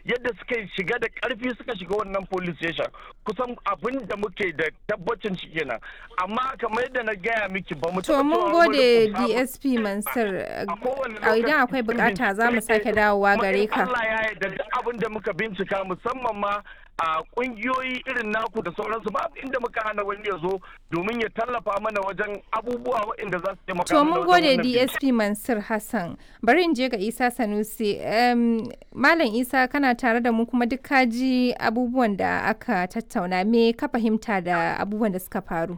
yadda suka shiga da karfi suka shiga wannan police station kusan abin da muke da tabbacin shi kenan amma kamar yadda na gaya miki ba mu To mun gode DSP Mansur idan akwai bukata za mu sake dawowa gare ka. Allah ya yarda duk abin da muka bincika musamman ma a kungiyoyi irin naku da sauransu ba inda muka hana wani ya zo domin ya tallafa mana wajen abubuwa waɗanda za su taimaka To mun gode DSP Mansur Hassan. Bari in je ga Isa Sanusi. Malam Isa kana tare da mu kuma duk kaji abubuwan da aka tattauna me ka fahimta da abubuwan da suka faru.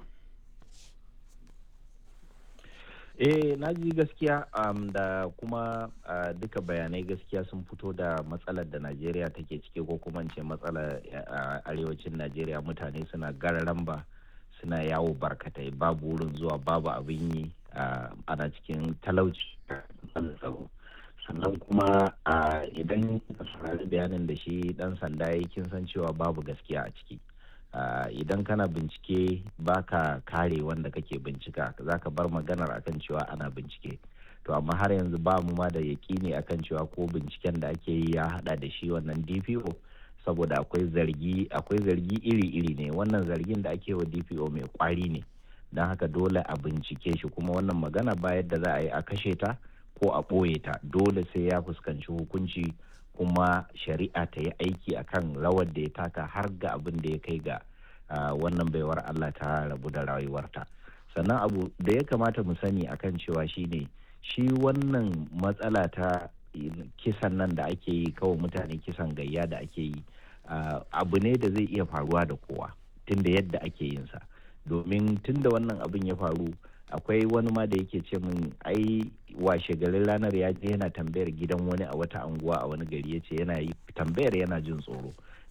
eh na ji gaskiya um, da kuma uh, duka bayanai gaskiya sun fito da matsalar da najeriya take ciki ko kuma ce matsalar uh, arewacin najeriya mutane suna gararan ba suna yawo barkatai babu wurin zuwa babu abin yi uh, ana cikin talauci sannan kuma idan ka saurari bayanin da shi dan sanda ya kin san cewa babu gaskiya a ciki Uh, idan kana bincike baka kare wanda kake bincika za ka bar maganar akan cewa ana bincike to amma har yanzu ba mu ma da yaƙini akan cewa ko binciken da ake yi ya hada da shi wannan dpo saboda akwai zargi akwai zargi iri-iri ne wannan zargin da ake wa dpo mai kwari ne don haka dole a bincike shi kuma wannan magana ba yadda za a yi a kashe ta ko a ɓoye ta dole sai ya fuskanci hukunci kuma shari'a ta yi aiki akan rawar da ya taka har ga abin da ya kai ga wannan baiwar Allah ta rabu da rayuwarta sannan abu da ya kamata mu sani akan cewa shine shi wannan matsala ta kisan nan da ake yi kawai mutane kisan gayya da ake yi abu ne da zai iya faruwa da kowa tunda yadda ake yin sa domin tunda wannan abin ya faru akwai wani ma da yake ce min ai washe garin ranar ya je yana tambayar gidan wani a wata anguwa a wani gari ya ce yana yi tambayar yana jin tsoro